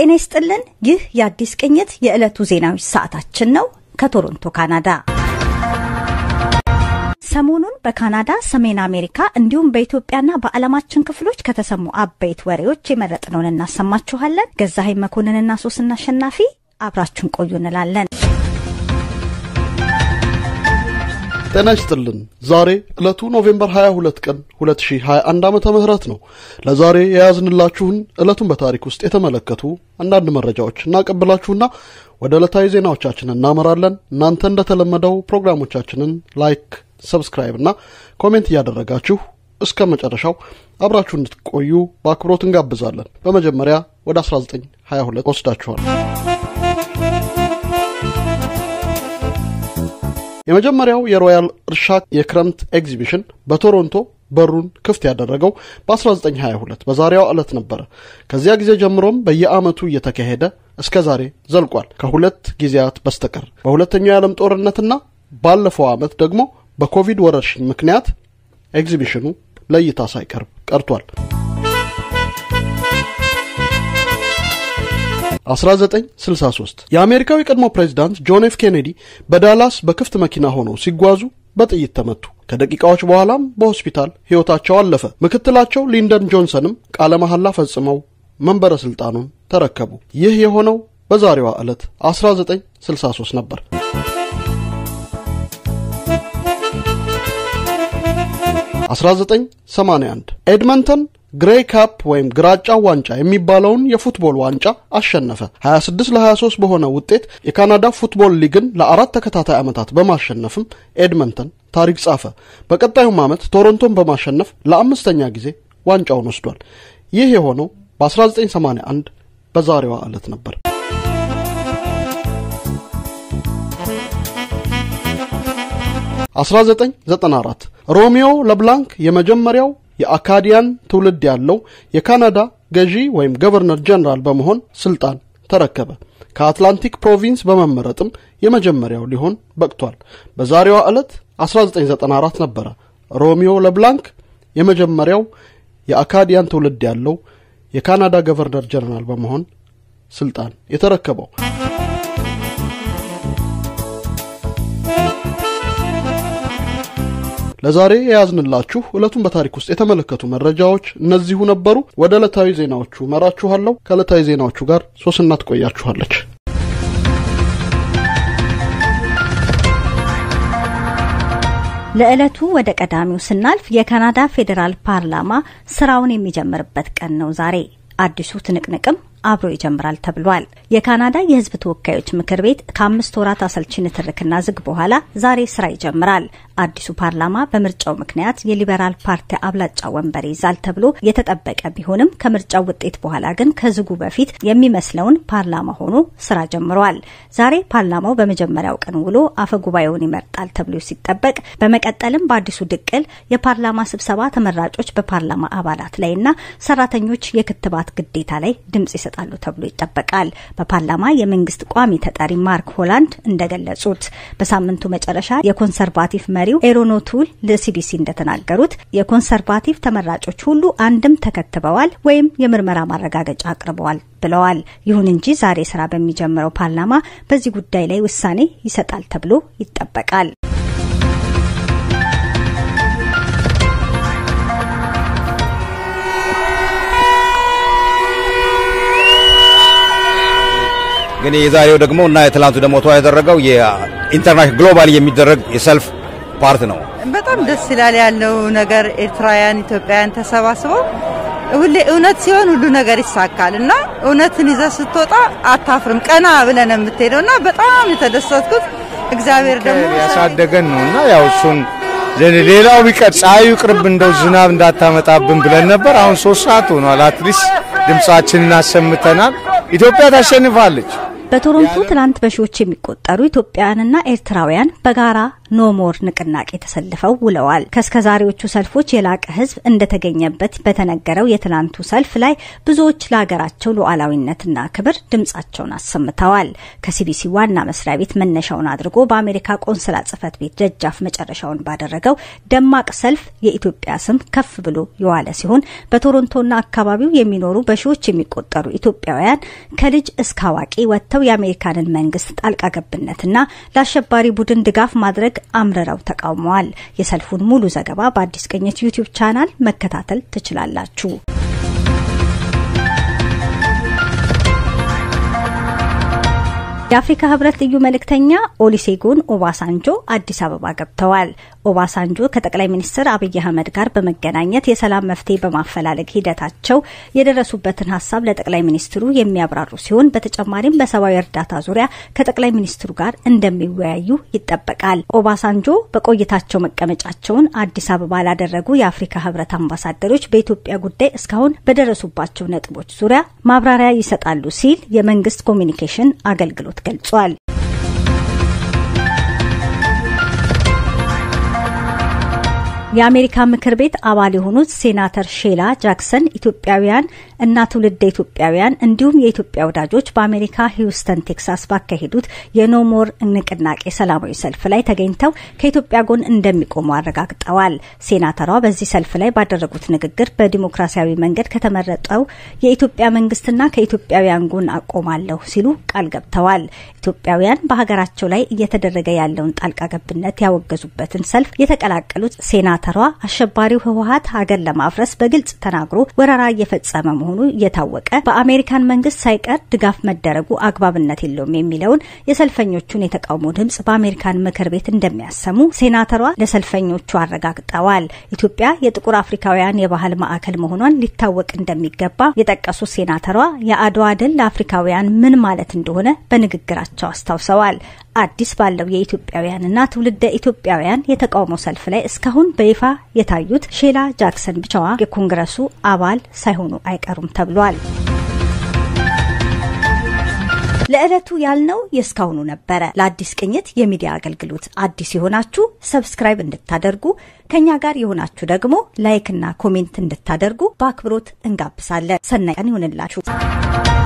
ጤና ይስጥልን። ይህ የአዲስ ቅኝት የዕለቱ ዜናዎች ሰዓታችን ነው። ከቶሮንቶ ካናዳ ሰሞኑን በካናዳ፣ ሰሜን አሜሪካ እንዲሁም በኢትዮጵያና በዓለማችን ክፍሎች ከተሰሙ አበይት ወሬዎች የመረጥነውን እናሰማችኋለን። ገዛሀኝ መኮንንና ሶስና አሸናፊ አብራችሁን ቆዩ እንላለን። ጤና ይስጥልን። ዛሬ ዕለቱ ኖቬምበር 22 ቀን 2021 ዓመተ ምህረት ነው። ለዛሬ የያዝንላችሁን ዕለቱን በታሪክ ውስጥ የተመለከቱ አንዳንድ መረጃዎች እናቀብላችሁና ወደ ዕለታዊ ዜናዎቻችን እናመራለን። እናንተ እንደተለመደው ፕሮግራሞቻችንን ላይክ፣ ሰብስክራይብ እና ኮሜንት እያደረጋችሁ እስከ መጨረሻው አብራችሁ እንድትቆዩ በአክብሮት እንጋብዛለን። በመጀመሪያ ወደ 1922 ወስዳችኋል። የመጀመሪያው የሮያል እርሻ የክረምት ኤግዚቢሽን በቶሮንቶ በሩን ክፍት ያደረገው በ1922 በዛሬዋ ዕለት ነበረ። ከዚያ ጊዜ ጀምሮም በየዓመቱ እየተካሄደ እስከ ዛሬ ዘልቋል፣ ከሁለት ጊዜያት በስተቀር በሁለተኛው የዓለም ጦርነትና ባለፈው ዓመት ደግሞ በኮቪድ ወረርሽኝ ምክንያት ኤግዚቢሽኑ ለእይታ ሳይቀርብ ቀርቷል። 1963 የአሜሪካው የቀድሞ ፕሬዚዳንት ጆን ኤፍ ኬኔዲ በዳላስ በክፍት መኪና ሆነው ሲጓዙ በጥይት ተመቱ። ከደቂቃዎች በኋላም በሆስፒታል ሕይወታቸው አለፈ። ምክትላቸው ሊንደን ጆንሰንም ቃለ መሐላ ፈጽመው መንበረ ሥልጣኑን ተረከቡ። ይህ የሆነው በዛሬዋ ዕለት 1963 ነበር። 1981 ኤድመንተን ግሬይ ካፕ ወይም ግራጫው ዋንጫ የሚባለውን የፉትቦል ዋንጫ አሸነፈ። 26 ለ23 በሆነ ውጤት የካናዳ ፉትቦል ሊግን ለአራት ተከታታይ ዓመታት በማሸነፍም ኤድመንተን ታሪክ ጻፈ። በቀጣዩም ዓመት ቶሮንቶን በማሸነፍ ለአምስተኛ ጊዜ ዋንጫውን ወስዷል። ይህ የሆነው በ1981 በዛሬዋ ዕለት ነበር። አስራ ዘጠኝ ዘጠና አራት ሮሚዮ ለብላንክ የመጀመሪያው የአካዲያን ትውልድ ያለው የካናዳ ገዢ ወይም ገቨርነር ጀነራል በመሆን ስልጣን ተረከበ። ከአትላንቲክ ፕሮቪንስ በመመረጥም የመጀመሪያው ሊሆን በቅቷል። በዛሬዋ ዕለት 1994 ነበረ ሮሚዮ ለብላንክ የመጀመሪያው የአካዲያን ትውልድ ያለው የካናዳ ገቨርነር ጀነራል በመሆን ስልጣን የተረከበው። ለዛሬ የያዝንላችሁ ዕለቱን በታሪክ ውስጥ የተመለከቱ መረጃዎች እነዚሁ ነበሩ። ወደ ዕለታዊ ዜናዎቹ መራችኋለሁ። ከዕለታዊ ዜናዎቹ ጋር ሶስና ትቆያችኋለች። ለዕለቱ ወደ ቀዳሚው ስናልፍ የካናዳ ፌዴራል ፓርላማ ስራውን የሚጀምርበት ቀን ነው ዛሬ። አዲሱ ትንቅንቅም አብሮ ይጀምራል ተብሏል። የካናዳ የሕዝብ ተወካዮች ምክር ቤት ከአምስት ወራት አሰልቺ ንትርክና ዝግ በኋላ ዛሬ ስራ ይጀምራል። አዲሱ ፓርላማ በምርጫው ምክንያት የሊበራል ፓርቲ አብላጫ ወንበር ይዛል ተብሎ የተጠበቀ ቢሆንም ከምርጫው ውጤት በኋላ ግን ከዝጉ በፊት የሚመስለውን ፓርላማ ሆኖ ስራ ጀምሯል። ዛሬ ፓርላማው በመጀመሪያው ቀን ውሎ አፈ ጉባኤውን ይመርጣል ተብሎ ሲጠበቅ፣ በመቀጠልም በአዲሱ ድቅል የፓርላማ ስብሰባ ተመራጮች በፓርላማ አባላት ላይና ሰራተኞች የክትባት ግዴታ ላይ ድምጽ ይሰጣሉ ተብሎ ይጠበቃል። በፓርላማ የመንግስት ቋሚ ተጠሪ ማርክ ሆላንድ እንደገለጹት በሳምንቱ መጨረሻ የኮንሰርቫቲቭ መሪው ኤሮኖቱል ለሲቢሲ እንደተናገሩት የኮንሰርቫቲቭ ተመራጮች ሁሉ አንድም ተከትበዋል ወይም የምርመራ ማረጋገጫ አቅርበዋል ብለዋል። ይሁን እንጂ ዛሬ ስራ በሚጀምረው ፓርላማ በዚህ ጉዳይ ላይ ውሳኔ ይሰጣል ተብሎ ይጠበቃል። ግን የዛሬው ደግሞ እና የትላንቱ ደግሞ ተዋ ያደረገው የኢንተርናሽናል ግሎባል የሚደረግ የሰልፍ ፓርት ነው። በጣም ደስ ይላል ያለው ነገር ኤርትራውያን፣ ኢትዮጵያውያን ተሰባስበው ሁሌ እውነት ሲሆን ሁሉ ነገር ይሳካል እና እውነትን ይዘህ ስትወጣ አታፍርም። ቀና ብለን የምትሄደው እና በጣም የተደሰትኩት እግዚአብሔር ደግሞ ያሳደገን ነው እና ያው እሱን ሌላው ቢቀር ፀሐዩ ቅርብ እንደው ዝናብ እንዳታመጣብን ብለን ነበር። አሁን ሶስት ሰዓት ሆኗል። አትሊስት ድምጻችንን አሰምተናል። ኢትዮጵያ ታሸንፋለች። በቶሮንቶ ትናንት በሺዎች የሚቆጠሩ ኢትዮጵያውያንና ኤርትራውያን በጋራ ኖሞር ንቅናቄ ተሰልፈው ውለዋል። ከእስከዛሬዎቹ ሰልፎች የላቀ ሕዝብ እንደተገኘበት በተነገረው የትናንቱ ሰልፍ ላይ ብዙዎች ለሀገራቸው ሉዓላዊነትና ክብር ድምጻቸውን አሰምተዋል። ከሲቢሲ ዋና መስሪያ ቤት መነሻውን አድርጎ በአሜሪካ ቆንስላ ጽሕፈት ቤት ደጃፍ መጨረሻውን ባደረገው ደማቅ ሰልፍ የኢትዮጵያ ስም ከፍ ብሎ የዋለ ሲሆን በቶሮንቶና አካባቢው የሚኖሩ በሺዎች የሚቆጠሩ ኢትዮጵያውያን ከልጅ እስከ አዋቂ ወጥተው የአሜሪካንን መንግስት ጣልቃ ገብነትና ለአሸባሪ ቡድን ድጋፍ ማድረግ አምርረው ተቃውመዋል። የሰልፉን ሙሉ ዘገባ በአዲስ ቅኝት ዩቲዩብ ቻናል መከታተል ትችላላችሁ። የአፍሪካ ህብረት ልዩ መልእክተኛ ኦሊሴጉን ኦባሳንጆ አዲስ አበባ ገብተዋል። ኦባሳንጆ ከጠቅላይ ሚኒስትር አብይ አህመድ ጋር በመገናኘት የሰላም መፍትሄ በማፈላለግ ሂደታቸው የደረሱበትን ሀሳብ ለጠቅላይ ሚኒስትሩ የሚያብራሩ ሲሆን በተጨማሪም በሰብአዊ እርዳታ ዙሪያ ከጠቅላይ ሚኒስትሩ ጋር እንደሚወያዩ ይጠበቃል። ኦባሳንጆ በቆይታቸው መቀመጫቸውን አዲስ አበባ ላደረጉ የአፍሪካ ህብረት አምባሳደሮች በኢትዮጵያ ጉዳይ እስካሁን በደረሱባቸው ነጥቦች ዙሪያ ማብራሪያ ይሰጣሉ ሲል የመንግስት ኮሚኒኬሽን አገልግሎት ገልጿል። የአሜሪካ ምክር ቤት አባል የሆኑት ሴናተር ሼላ ጃክሰን ኢትዮጵያውያን እና ትውልደ ኢትዮጵያውያን እንዲሁም የኢትዮጵያ ወዳጆች በአሜሪካ ሂውስተን ቴክሳስ ባካሄዱት የኖሞር ንቅናቄ ሰላማዊ ሰልፍ ላይ ተገኝተው ከኢትዮጵያ ጎን እንደሚቆሙ አረጋግጠዋል። ሴናተሯ በዚህ ሰልፍ ላይ ባደረጉት ንግግር በዲሞክራሲያዊ መንገድ ከተመረጠው የኢትዮጵያ መንግስትና ከኢትዮጵያውያን ጎን አቆማለሁ ሲሉ ቃል ገብተዋል። ኢትዮጵያውያን በሀገራቸው ላይ እየተደረገ ያለውን ጣልቃ ገብነት ያወገዙበትን ሰልፍ የተቀላቀሉት ሴናተሯ አሸባሪው ህወሀት ሀገር ለማፍረስ በግልጽ ተናግሮ ወረራ እየፈጸመ መሆኑ እየታወቀ በአሜሪካን መንግስት ሳይቀር ድጋፍ መደረጉ አግባብነት የለውም የሚለውን የሰልፈኞቹን የተቃውሞ ድምጽ በአሜሪካን ምክር ቤት እንደሚያሰሙ ሴናተሯ ለሰልፈኞቹ አረጋግጠዋል። ኢትዮጵያ የጥቁር አፍሪካውያን የባህል ማዕከል መሆኗን ሊታወቅ እንደሚገባ የጠቀሱት ሴናተሯ የአድዋ ድል ለአፍሪካውያን ምን ማለት እንደሆነ በንግግራቸው አስታውሰዋል። አዲስ ባለው የኢትዮጵያውያንና ትውልደ ኢትዮጵያውያን የተቃውሞ ሰልፍ ላይ እስካሁን በይፋ የታዩት ሼላ ጃክሰን ብቻዋ የኮንግረሱ አባል ሳይሆኑ አይቀሩም ተብሏል። ለዕለቱ ያልነው የእስካሁኑ ነበረ። ለአዲስ ቅኝት የሚዲያ አገልግሎት አዲስ የሆናችሁ ሰብስክራይብ እንድታደርጉ ከእኛ ጋር የሆናችሁ ደግሞ ላይክና ኮሜንት እንድታደርጉ በአክብሮት እንጋብዛለን። ሰናይ ቀን ይሆንላችሁ።